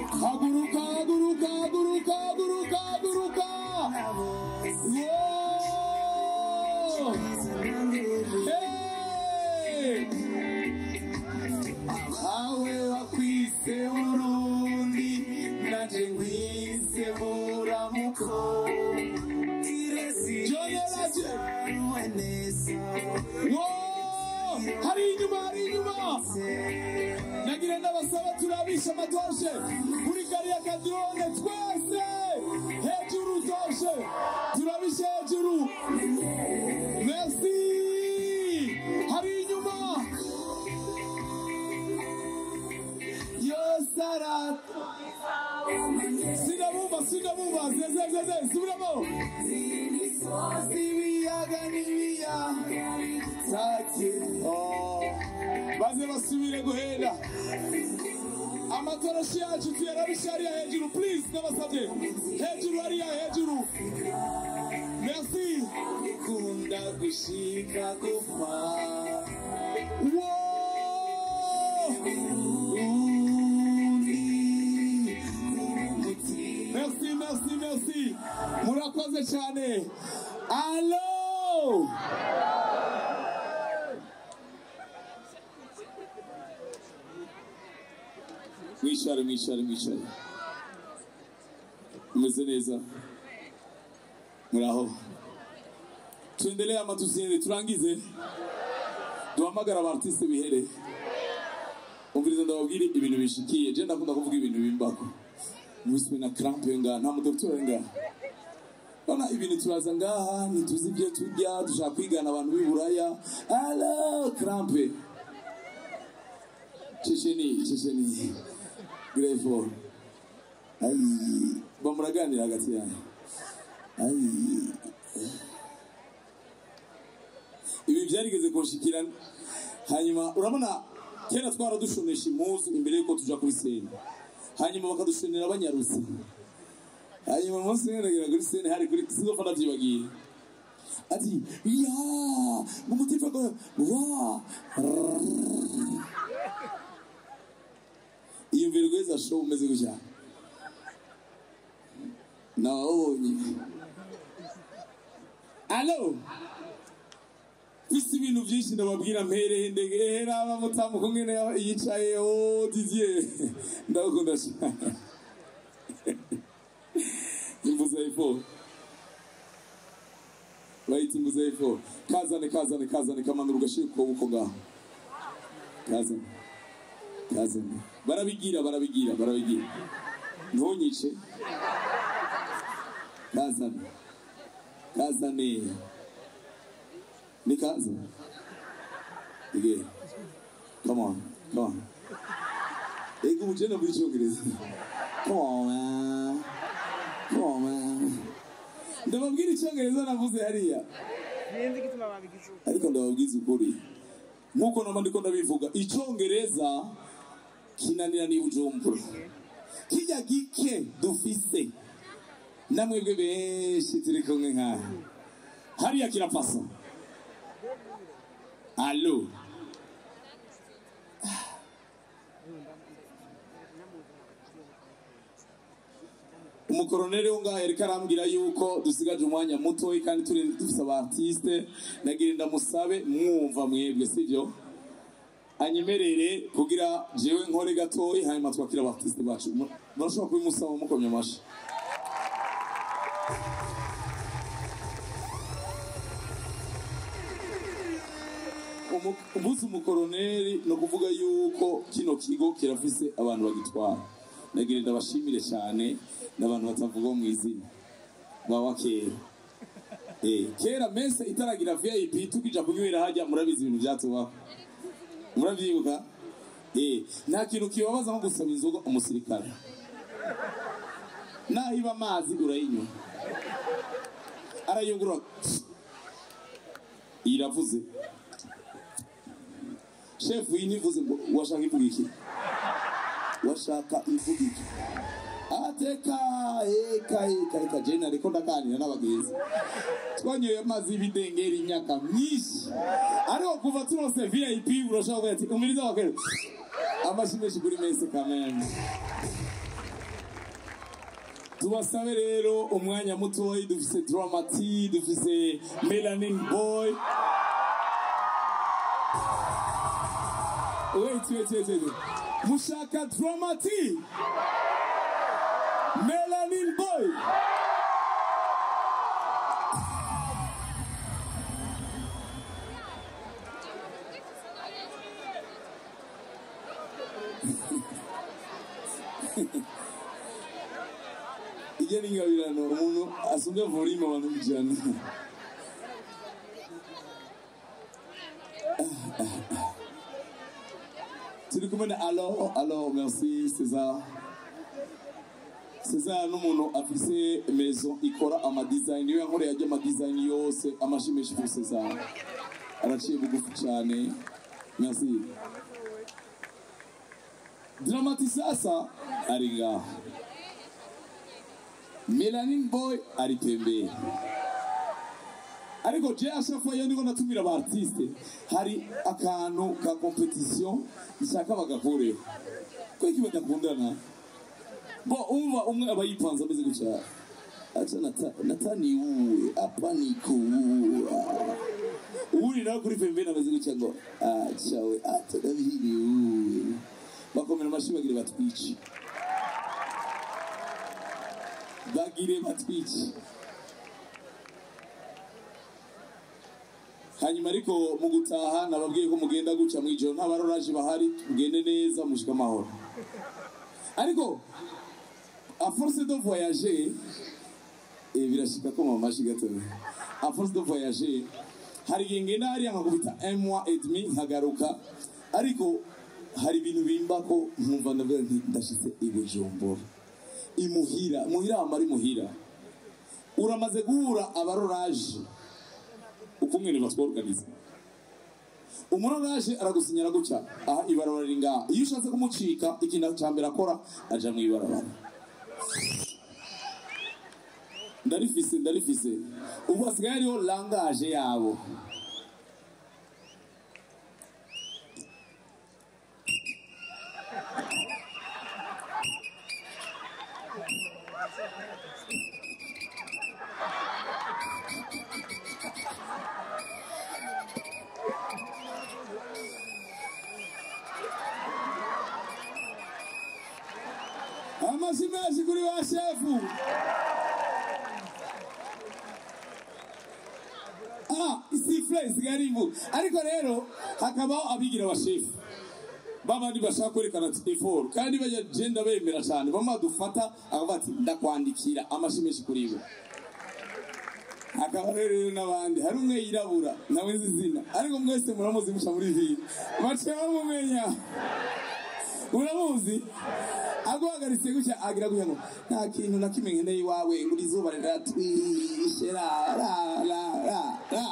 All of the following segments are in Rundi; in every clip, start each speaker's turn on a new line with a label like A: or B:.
A: haguruka haguruka haguruka haguruka haguruka Wow! Hey! awe wakwise burundi naje nkwise buramuko Jonyeraje. Wow! hari inyuma hari inyuma nagira n'abasaba turabisha amatoshe kuri gari ya kadrone twese hejuru toshe turabishe hejuru merci hari inyuma yosarata sinabumva sinabumva zezezeze subiramo ibiyaga n'ibiyaga baze basubire guhera amatoroshi yacu tuyarabishe hariya hejuru please ndabasabye hejuru hariya hejuru merci kunda gushika gupfa Merci, merci, merci. Murakoze cyane. Allo! Mwishare, mwishare, mwishare. Mumeze neza. Muraho. Tuendelee ama tusiende, turangize. Duhamagara abartiste bihere. Umviriza ndababwira ibintu bishikiye. Je ndakunda kuvuga ibintu bimbako. Mwiswe na crampe nga nta mudoktora nga. Bana ibintu turaza ngaha ntituzi ibyo turya dushaka kwigana abantu b'i Buraya. Allo crampe. Checheni, Checheni. Greyfall. Ai, bamuraganira hagati yanyu. Ai. Ibi byarigeze kunshikira hanyuma urabona kera twaradushonesha impuzu imbere yuko tuja kuri sene hanyuma bakadushonera abanyarusi hanyuma umunsi umwe ndagira kuri sene hari kuri sinzofa ndavyibagiye ati ya mu mutima ko wa iyo mbere gweza show umeze gutya nawabonye alo isi ibintu byinshi ndababwira mpereye ndegera abamutamu kumwe yicaye o didier ndagukunda cyane imbuza ifo bayita imbuza ifo kazane kazane kazane kamanura ugashira ukuboko ngaho kazane kazane barabigira barabigira barabigira ntunyice kazane kazane Nikaza. Again. Come on. Come on. Ego mugenda muri cyongereza. Come on man. Come on man. Ndababwira icyongereza navuze hariya.
B: Sinzi igituma babigize uko.
A: Ariko ndababwiza ukuri. Nkuko namba ndiko ndabivuga icyongereza kinanira ni bujumbura. Kijya gike dufise. Namwebwe benshi turi kumwe nkaha. Hariya kirapasa. Allo. umukoroneri wo ngaho yariko arambwira yuko dusigaje umwanya mutoyi kandi turi dufise abartiste nagira ndamusabe mwumva mwebwe sivyo anyemerere kugira jewe nkore gatoyi hanyuma twakira abartiste bacu Mu- murashobora kubimusaba mukomye amashi Umu- umunsi umukoroneri ni ukuvuga yuko kino kigo kirafise abantu bagitwara nagira ndabashimire cyane n'abantu batavuga mu izina bawa kera Eh, kera mese itaragira vip tukija kunywera hajya murabizi ibintu byatubaho murabyibuka Eh, nta kintu kibabaza nko gusaba inzoga umusirikare nahiba amazi urayinywa arayungurura iravuze shefu iyi ntivuze ngo washaka ivuga iki washaka ivuga iki ateka eka eka eka jena ariko ndaganira n'abagenzi twanyoye amazi y'ibidengeri imyaka myinshi ariko kuva tunose vip urashobora kuvuga ati umiriza wakere amashyi menshi kuri mese kameme tubasabe rero umwanya mutoyi dufise dramati dufise melanin boy wait wait wait wait mushaka dramati melanin boy ijya n'ingabirano umuntu asumbye volume abantu ijana turi kumwe na alo alo merci césar césar n'umuntu afise maison ikora amadesign niwe yankoreye ajya amadesign yose amashimeshi kuri césar araciye bugufi cyane merci dramati sasa ari ngaho melanin boy ari pembeni ariko je ashafo iyo ndiko natumira aba artiste hari akantu ka competition nshaka bagakoreho ko iki badakundana bo umva umwe aba yipanze ameze gutya acha nata, nataniuwe hapa nikuua uri nawe kuri pembeni ameze gutya ngo acha we acha ndabihiriwe bakomera amashyi bagire batwice bagire batwice hanyuma ariko mu gutaha nababwiye ko mugenda guca mu ijoro nta baroraje bahari tugende neza mushike amahoro ariko a force de voyager eh, birashika ko mama mashi gatoya a force de voyager hari igihe ngenda hariya nkakubita un mois et demi nkagaruka ariko hari ibintu bimbako nkumva ndavuga nti ndashitse i bujumbura imuhira muhira hama ari muhira uramaze guhura abaroraje uko mwene batworganiza umuroraje aragusinyira gutya aha ibarabara riri ngaha iyo ushatse kumucika ikintu cya mbere akora aja mu ibarabara ndarifise ndarifise ubu hasigaye hariho langaje yabo amashyi menshi kuri ba shefu ah isifure isigaye ari ivu ariko rero hakabaho abigira abashefu babandi bashaka kwerekana eforo kandi bajya genda bemera cyane bamwe badufata akavuga ati ndakwandikira amashyi menshi kuri bo hakaba rero n'abandi hari umwe yirabura nawe nzi izina ariko mwese muramuzi musha muri vino baciye bamumenya uramuzi aguhagaritse gutya agira gutya ngo nta kintu na kimwe nkeneye iwawe ngo iri zuba riratwishe ra ra ra ra ra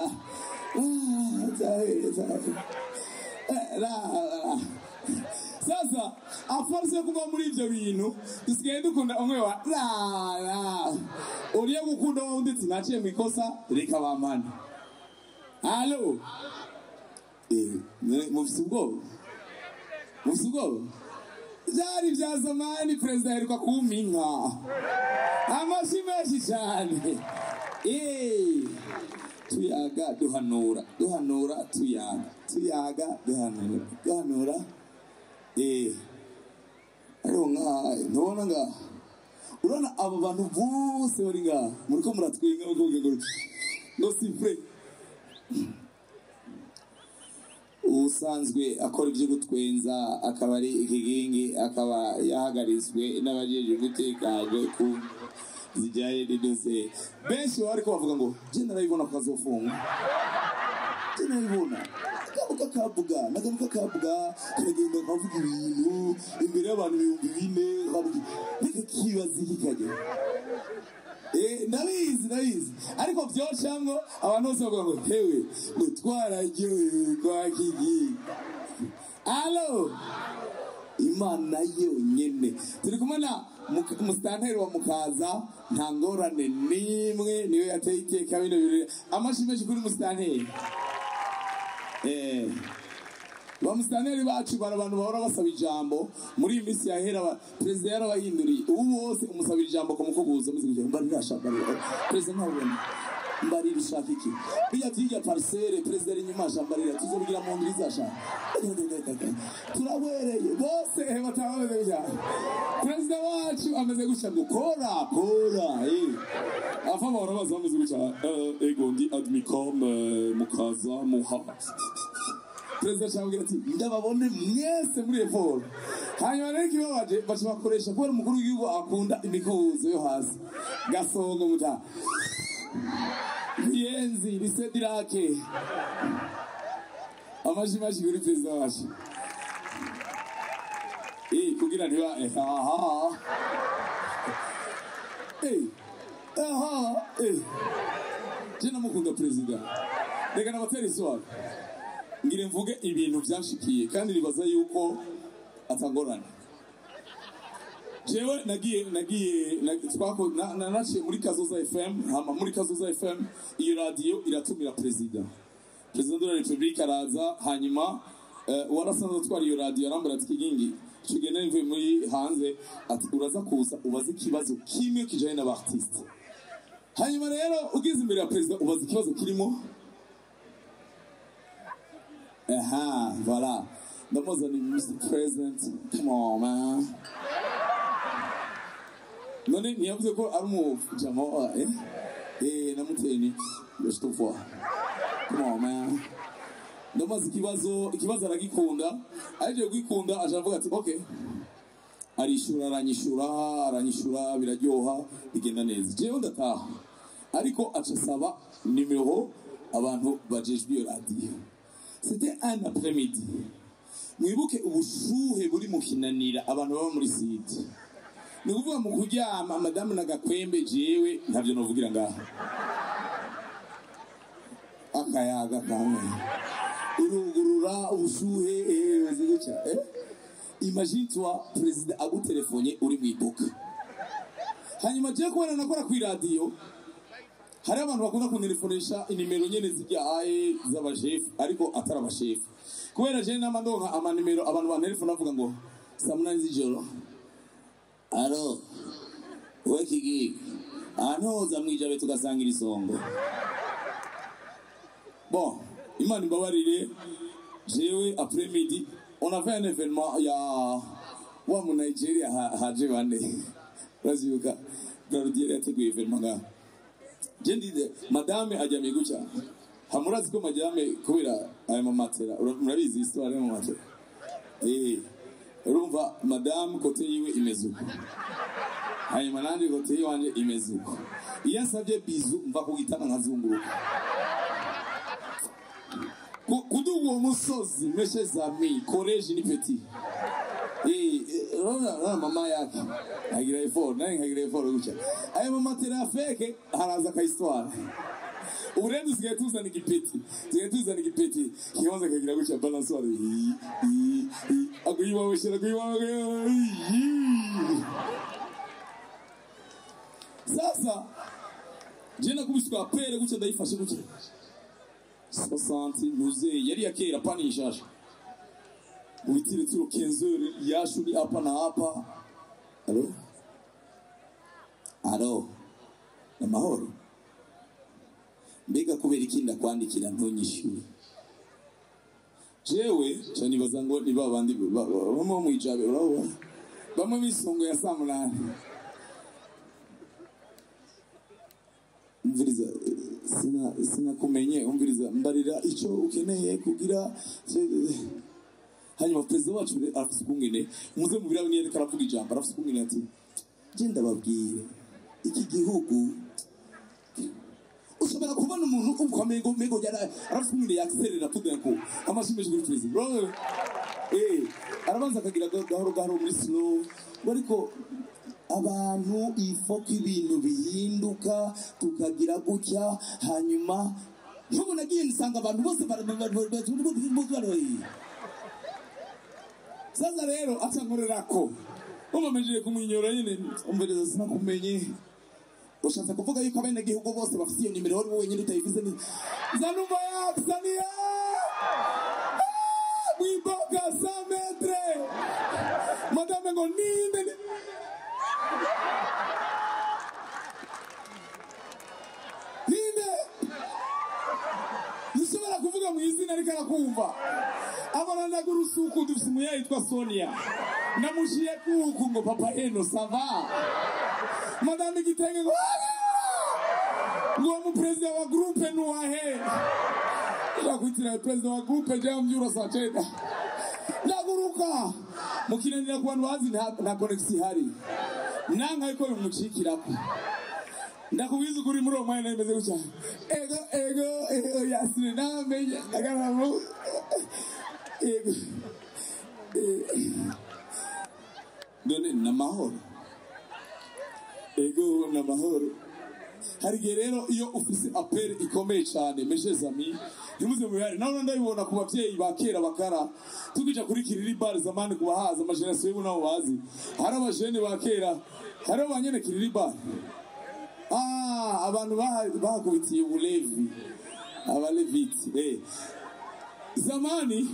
A: zahere zahere ra ra sasa aforce yo kuba muri ibyo bintu dusigaye dukunda umwe wa ra ra uriye gukunda wowe undi ati naciye mu ikosa reka bampane halo eh mufise ubwoba mufise ubwoba byari bya zamani perezida aheruka kumpa inka amashyi menshi cyane Eh, tuyaga duhanura duhanura tuyaga tuyaga duhanura duhanura eh ariko nkaha ntubona ngaha urabona abo bantu bose bari ngaha muriko muratwenga mukuvuga ngo ngo sifure usanzwe akora ibyo gutwenza akaba ari ikigingi akaba yahagarizwe n'abajeje umutekano ku zijyanye n'idose benshi baba ariko bavuga ngo je narabibona ko kazofunga je narabibona agaruka kavuga nagaruka kavuga karagenda kavuga ibintu imbere y'abantu ibihumbi bine kavuga reka kibaza iki kajya Eh, ndabizi ndabizi ariko byocamwo abantu bose bavuga ngo hewe ngo twararyohewe kwa kigi alo imana yonyene turi kumwe na Muka- umusitanteri wa mukaza nta ngorane n'imwe niyo yateye iteka bino birori amashyi menshi kuri umusitanteri eh bamusaneri bacu bari abantu bahora basaba ijambo muri iyi minsi yahera aba- perezida yarabahinduriye ubu bose umusabira ijambo kumukubuza muzi kugira mbarira sha mbarira perezida ntabona mbarira ushaka iki bijya tuyijya parisere perezida ari inyuma sha mbarira tuzobigira mu ndwi zasha turabereye bose bataba bameze gutya perezida wacu ameze gutya ngo kora kora eh afa bahora baza bameze gutya eh, ego ndi admicom eh, mukaza muha perezida ashobora ati ndababone mwese muri eporo hanyuma rero ikibabaje baca bakoresha kubera umukuru w'igihugu akunda imikubuzo yo hasi gasongo muta riyenzi risedirake amaji maji kuri perezida wacu Eh, kugira ntiba eh, aha Eh, aha eh. je namukunda perezida reka nabatera iswara ngire mvuge ibintu byanshikiye kandi nibaza yuko atangorana jewe nagiye nagiye na- twako na- na- naciye muri kazoza fm hama muri kazoza fm iyo radiyo iratumira perezida perezida de la republique araza hanyuma eh, uwarasanzwe atwara iyo radiyo arambara ati kigingi tugenda mvuye muri hanze ati uraza kuza ubaze ikibazo kimwe kijanye n'abartiste hanyuma rero ugeze imbere ya perezida ubaza ikibazo kirimo Aha, voilà. Ndamuzani Mr. President. Come on, man. None ntiyavuze ko ari umujama wa eh? Eh, namuteye ni je te vois. Come on, man. Ndamaze ikibazo, ikibazo aragikunda. Aje kwikunda aje avuga ati okay. Arishura aranyishura, aranyishura biraryoha, bigenda neza. Jewe ndataha. Ariko aca asaba nimero abantu bajejwe iyo radiyo. C'était un après-midi. Mwibuke ubushuhe buri mu kinanira abantu baba muri site. Ni ukuvuga mu kuryama madamu na gakwembe jewe ntavyo novugira ngaha. Akayaga kamwe. Urugurura ubushuhe eh bimeze gutya. Eh? Imagine toi perezida agutelefonye uri mu iduka. Hanyuma je kubona nakora ku radio hari abantu bakunda kuntelefonesha inimero nyene zijyaye z'abashefu ariko atari abashefu kubera je nama ndonka amanimero abantu bantelefona bavuga ngo saa munani z'ijoro alo we kigiga ahantu hoza mwijabe tugasangira isongo bon imana imbabarire jewe après midi on avait un événement ya wa mu Nigeria ha- haje bane urazibuka Claudier yateguye événement ngaho je ndize madame ajyamye gutya hamurazi ko madame kubera aya mamatera ura- murabizi histoire y'amamatera eh urumva madame kote yiwe imeze uko hanyuma nanjye kote yiwanje imeze uko iyo asabye bizu mva ku gitanda nkazunguruka Ku- kuduga uwo musozi meshe zami koleji ni peti Eh, eh, urabona urabona mama yake agira effort naye nkagira effort gutya ayo mamatera ya feke haraza akayisitwara ubu rero dusigaye tuzana igipeti dusigaye tuzana igipeti kibanza kagira gutya balanswara akuyibabushyira akuyibabushyira sasa je nakubiswe apere gutya ndayifashe gutya 60 nuze yari ya kera pani ishasha ubitire turo 15 heures yashuri hapa na hapa alo alo ni amahoro mbega kubera iki ndakwandikira ntunyishyure jewe ca nibaza ngo ni ba bandi ba- ba- bamwe bo mwijabe urabona bamwe b'isongo ya saa munani umviriza eh, sina sinakumenye umviriza mbarira icyo ukeneye kugira eh, hanyuma perezida wacu rero arafite ukungene muze mu birabo niyo ariko aravuga ijambo arafite ukungene ati genda babwire iki gihugu ushobora kubona umuntu ukomeye ngo mego yara arafite ukungene yakiserera tudenko amashimeje kuri perezida Urabona? eh arabanza akagira ga- gahoro gahoro muri slow ariko abantu ifoko ibintu bihinduka tukagira gutya hanyuma nk'ubu nagiye nsanga abantu bose bara- bara- bara- bara- bara- sasa rero atankorerako umamejeye kumwinyora nyine umvereza sinakumenye ushatse kuvuga yuko abenegihugu bose bafite iyo nimero wari wenyine utayivuze ni zanuma yakusaniye mwiboga sa metre madame ngo ninde ni- ninde nishobora kuvuga mu izina ariko arakumva abona ndagurusuku dufise umuyayi yitwa sonia namushiye kuku ngo papa eno sava madame igitenge ngo ngo uwo muperezida wa gurupe nuwahe ndakwitira perezida wa gurupe jean mbyuro saa cenda ndaguruka mukinanira ku bantu bazi nta nta konegisi ihari nanka ariko bimucikirako ndakubiza ukuri muri uwo mwanya bimeze gutya ego ego ego yasine namenye agaramo ego none ni amahoro ego ni amahoro hari igihe rero iyo ufise aperi ikomeye cyane meshes ami ntimuze mu bihari nawe ndabibona ku babyeyi ba kera bakara tukija kuri kiriri bar zamani ku bahaza amajenerasiyo y'ubu nabo bazi hari abajene ba kera hari abanyene kiriri bar Ah, abantu baha- bahakubitiye ubulevi abaleviti eh. zamani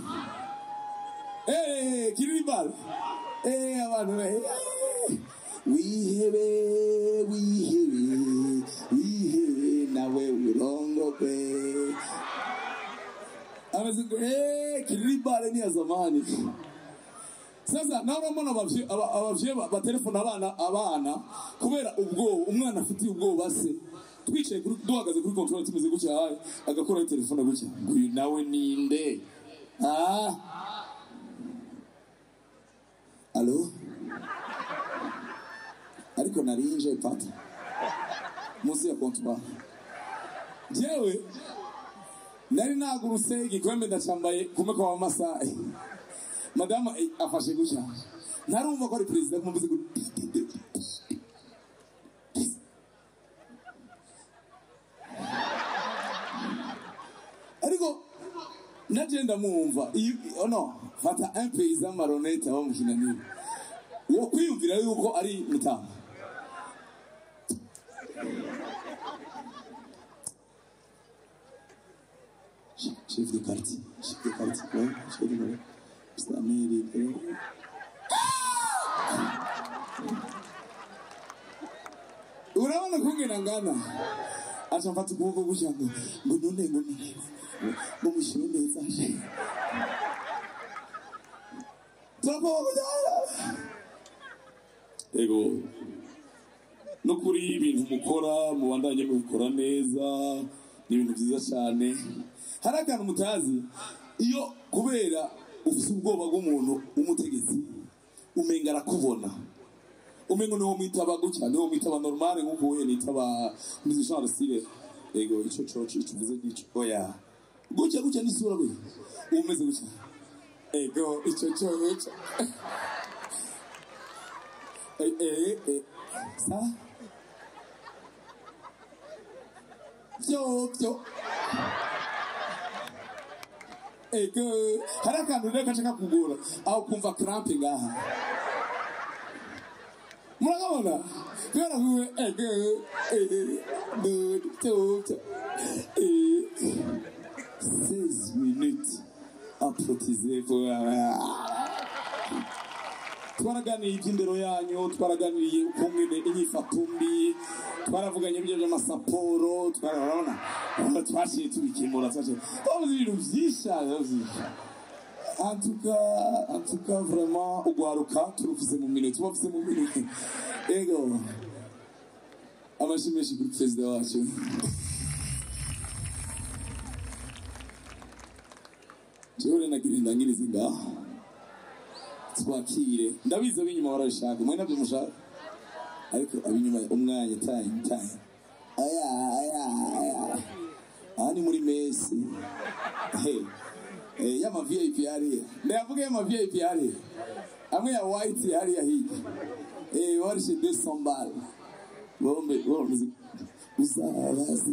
A: eh, kiriri bar eh, abantu eh, wihebe wihebe wihebe nawe urongogwe ameze ngo eh, kiriri bar ni ya zamani sasa nawe urabona abavye aba- abavye ba- batelefona abana abana kubera ubwoba umwana afitiye ubwoba se twicaye kuri duhagaze kuri control tumeze gutya hayi agakora telefone gutya ngo uyu nawe ninde ah alo ariko narinje pata munsi ya comptoir jewe nari naguruse igikombe ndacambaye kumwe kwa masayi madamu eh, afashe gutya ntarumva ko ari perezida kumuvuze ngo ariko naje ndamwumva iyo oh no fata un paysan maronete aba mu kinaniro wo kwiyumvira yuko ari mutama chef de quartier chef de quartier ouais chef de quartier Samiri urabona kungena ngana aca mfata ukuboko gutya ngo ngo none ngo none ngo mushyire neza turakubaza ego no kuri ibintu mukora mubandanye mubikora neza ni ibintu byiza cyane hari akantu mutazi iyo kubera ufite ubwoba bw'umuntu w'umutegetsi umenga arakubona umengo niwo mwitaba gutya niwo mwitaba normale nk'uko uhuye nitaba mizi jean rusire ego ico coco ico uvuze gico oya gutya gutya n'isura we umeze gutya ego ico coco eh eh eh sa byo byo ego hari akantu rero gace kakugora aho kumva crampe ngaha murabona kubera kuwe ego dododo 16 minutes aprotize twaraganiye iby'indero yanyu twaraganiriye uko mwene inyifato mbi twaravuganye ibyo by'amasaporo twarabona twaciye tubikemura twaciye twavuze ibintu byinshi cyane antuka antuka vraiment ugwaruka turufise mu minwe tubafise mu minwe ego amashyi menshi kuri perezida wacu jewe nagira indangirizi ngaho twakire ndabizi ab'inyuma barabishaka mwe nabyo mushaka ariko ab'inyuma umwanya time time aya aya aya aha ni muri mesi hey. Eh, y'ama VIP hariya ndayavuga y'ama VIP hariya amwe ya white hariya hirya eh warishe 200 bal bombe bombe uzabazi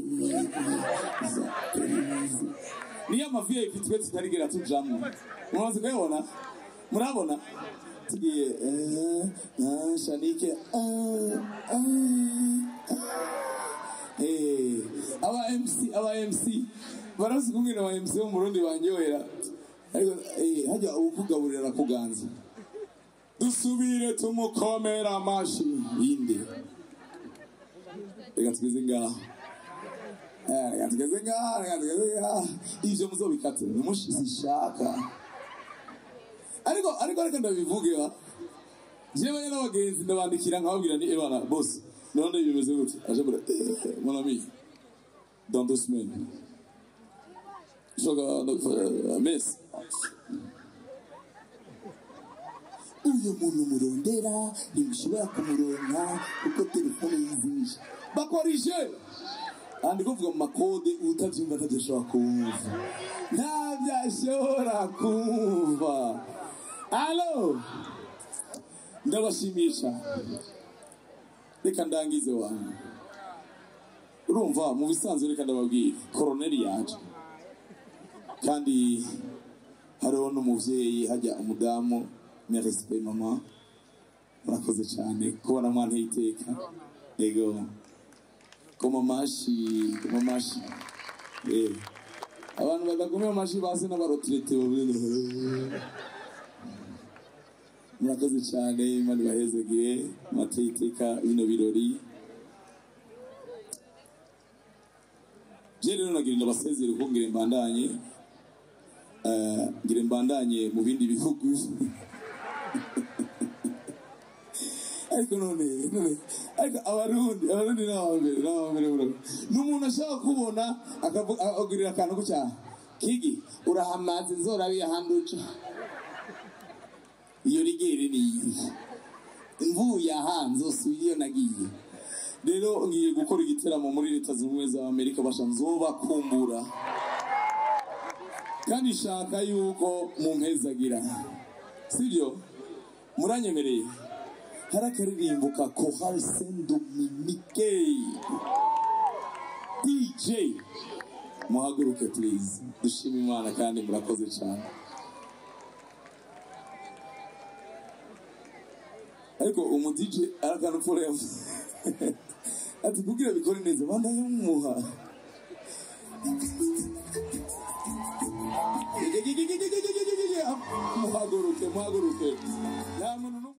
A: uzabazi ni y'ama VIP twe tutarigera tujamwo mumaze kuyabona murabona tugiye eh ah, shanike ah, ah, ah. eh aba MC aba MC barazi kumwe na MC bo mu Burundi banyohera ariko eh, hajya ukugaburira arakuganza dusubire tumukomera amashi yinde reka tugeze ngaho Eh, reka tugeze ngaho reka tugeze ngaho ivyo muzobikate nimushishaka ariko ariko reka ndabivuge wa jewe n'abagenzi ndabandikira nkababwira ni ebana bose none bimeze gute aje mbura eh, mon ami dans deux semaines soga mesi uyu muntu murondera ntimushobora kumuronka kuko telefone yizimisha bakoreshe kandi kuvuga mu makode utabyumva atadashobora kumva ntabyo ashobora kumva alo ndabashimisha reka ndangize wanyu urumva mu bisanzwe reka ndababwira koroneri yaje kandi hariho n'umubyeyi hajya umudamu merespe mama murakoze cyane kubona mwana iteka yego koma amashi koma amashi eh abantu badakomeye amashi basi n'abarotirete murakoze cyane imana ibahezegire mateye iteka bino birori je rero nagira ndabasezere ko ngire mbandanye eh, ngire mbandanye mu bindi bihugu ariko none none ariko abarundi abarundi ni abambere ni abambere bro ni umuntu ashaka kubona akavu- akagurira akantu gutya kigi urahamaze nzorabiye ahandi uca iyo rigere ni iyi mvuye aha nzosubira iyo nagiye rero ngiye gukora igiteramo muri leta zunze ubumwe za amerika basha nzobakumbura kandi shaka yuko mumpezagira sibyo muranyemereye hari akaririmbo ka kohari saint dominique dj muhaguruke please dushime imana kandi murakoze cyane ariko umu dj arakana upfura yavuze ati kugira bikore neza bandanye mumuha muhaguruke muhaguruke nta muntu n'umwe